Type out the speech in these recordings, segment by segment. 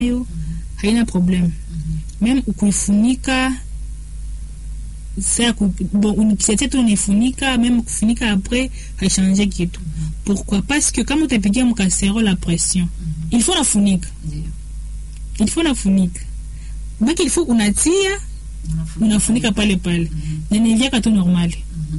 nayo haina problem meme ukuifunika sa bon unikisete tu unaifunika meme kufunika après haichange kitu pourquoi parce que kama utapigia mkasero la pression il faut nafunika il faut nafunika maki il faut unatia unafunika pale pale na nivyaka tu normali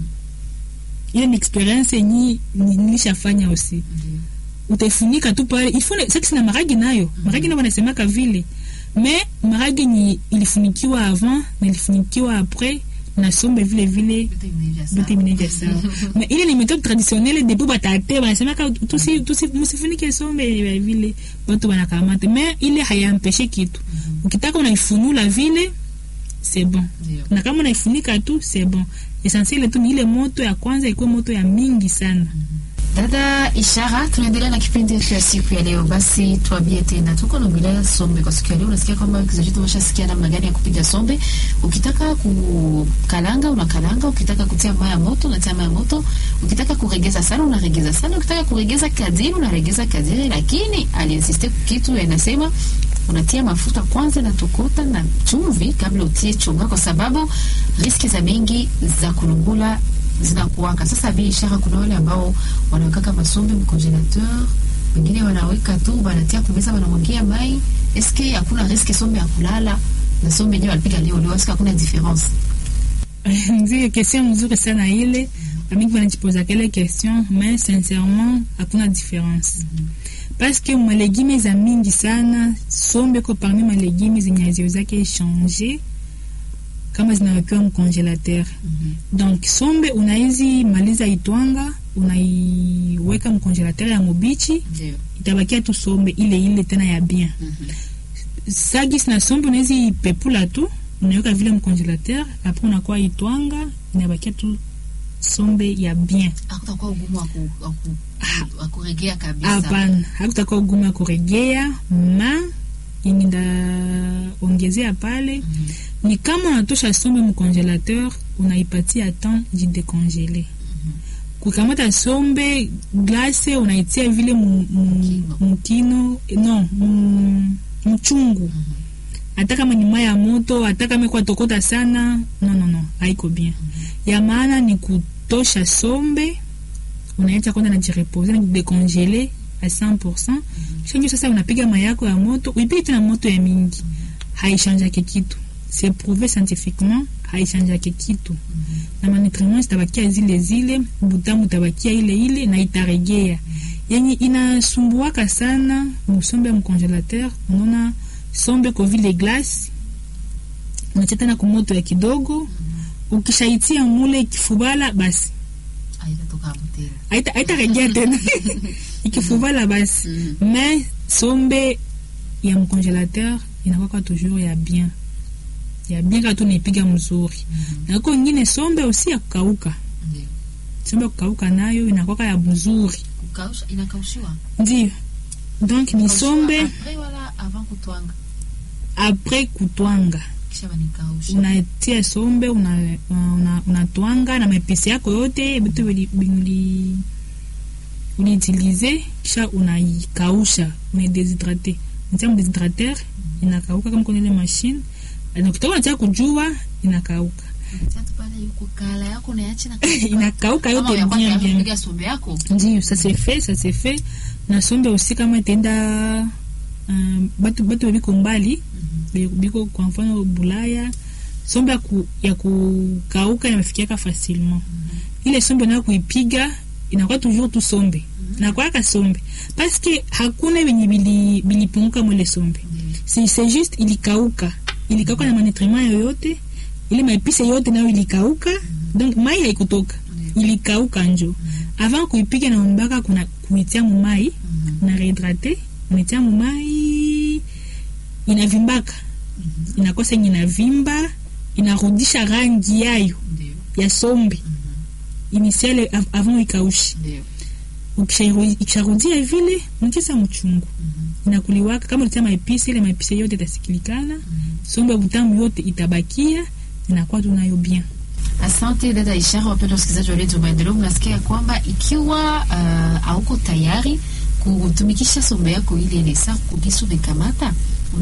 ile ni experience yenye nilishafanya aussi utaifunika tu pale il faut sasa na maragi nayo maragi nayo wanasemaka vile mais maragi ni ilifunikiwa avant na ilifunikiwa après na sombe vile vile vitu imeneja sawa mais ile ni méthode traditionnelle depuis batate wanasemaka tusi tusi msifunike sombe vile watu wanakamata mais ile hayampeshe kitu ukitaka unaifunula vile c'est bon na kama unaifunika tu c'est bon essentiel tu ni ile moto ya kwanza ikuwe moto ya mingi sana Dada Ishara, tunaendelea na kipindi yetu ya siku ya leo. Basi tuambie tena, tuko naongelea sombe kwa siku ya leo. Unasikia kwamba kizazi chetu umeshasikia namna gani ya kupiga sombe. Ukitaka kukalanga unakalanga, ukitaka kutia maya moto unatia maya moto, ukitaka kuregeza sana unaregeza sana, ukitaka kuregeza kadiri unaregeza kadiri, lakini aliinsiste kitu anasema unatia mafuta kwanza na tokota na chumvi kabla utie chonga, kwa sababu riski za mingi za kulungula zinakuwaka. Sasa bi ishara, kuna wale ambao wanawekaka masombe mcongelateur, wengine wanaweka tu wanatia kumeza, wanamwagia mai. Eske hakuna riski sombe ya kulala na sombe yenyewe walipiga leo leo, eske hakuna difference? ndio question mzuri sana ile bamingi wanajipoza kele question mais sincèrement hakuna difference parce que malegime za mingi sana sombe ko parmi malegime zenye haziwezake changer kama zinawekewa mcongelateur donc sombe unaizi maliza itwanga unaiweka mcongelateur ya mobichi Ndio. itabakia tu sombe ile ile tena ya bien sagis na sombe unawezi pepula tu unaweka vile mcongelateur apres unakuwa itwanga inabakia tu sombe ya bien Hakutakuwa ugumu wa ku- wa ku- wa kuregea kabisa. hapana hakutakuwa ugumu ya kuregea ma yenye ndaongezea pale ni kama unatosha sombe mcongelateur unaipatia temps jidekongele kukamata sombe glase unaitia vile mu- mu- mukino no mu- mchungu hata kama ni maya ya moto hata kama kwa tokota sana no no no haiko bien ya maana ni kutosha sombe unaacha kwanza najirepose najidekongele a 100% shanjo sasa unapiga mayako ya moto uipige tena moto ya mingi haichanjake kitu c'est prouvé scientifiquement haichanjake kitu na manutriments zitabakia zile zile butamu itabakia ile ile na itaregea yenye inasumbuaka sana musombe ya mcongelateur unaona sombe ko vile glace unatia tena kumoto ya kidogo ukishaitia mule kifubala basi Haitatoka hapo tena. haita haitaregea tena ikifubala basi mais sombe ya mcongelateur inakwaka toujours ya bien ya bien katu naipiga mzuri na uko ingine sombe usi ya kukauka Ndio. sombe ya kukauka nayo inakwaka ya mzuri Kukausha inakaushiwa. ndio donc ni sombe Après wala avant kutwanga. apres kutwanga Kisha banikausha. unatia sombe unatwanga una, una unatwanga na mapisi yako yote vitu vili- vili- uliutilize kisha unaikausha unaideshydrate unatia mdeshydrateur inakauka kama kwenye ile machine na ukitoka unatia kujua inakauka Sasa pale yuko kala yako na yachi na inakauka Kama yote ya kwanza bien ya bien kupiga sombe yako. ndio ça c'est fait ça c'est fait na sombe aussi kama itaenda um, batu batu biko mbali be- biko kwa mfano bulaya sombe ya, ku, ya kukauka inafikiaka facilement ile sombe nayo kuipiga inakuwa toujours tu sombe nakwaka sombe parce que hakuna venye bili- bilipunguka mwele sombe c'est c'est juste ilikauka ilikauka na manutriment yoyote ile maepise yote nayo ilikauka donc mai haikutoka ilikauka njo avant kuipiga na mbaka kuna kuitia mumai na rehydrate unaitia mumai inavimbaka inakosa yenye inavimba inarudisha rangi yayo Ndio. ya sombe initiale av- avant ikaushi Ndio. Ukishairu- ikisharudia vile mkisa mchungu inakuliwaka kama ulitia maepisi ile maepisi yote itasikilikana sombe butamu yote itabakia inakuwa tunayo bien Asante dada Ishara. Wapenda wasikilizaji wa redio Maendeleo, mnasikia kwamba ikiwa uh, hauko tayari kutumikisha sombe yako ile ile saa kubisu mekamata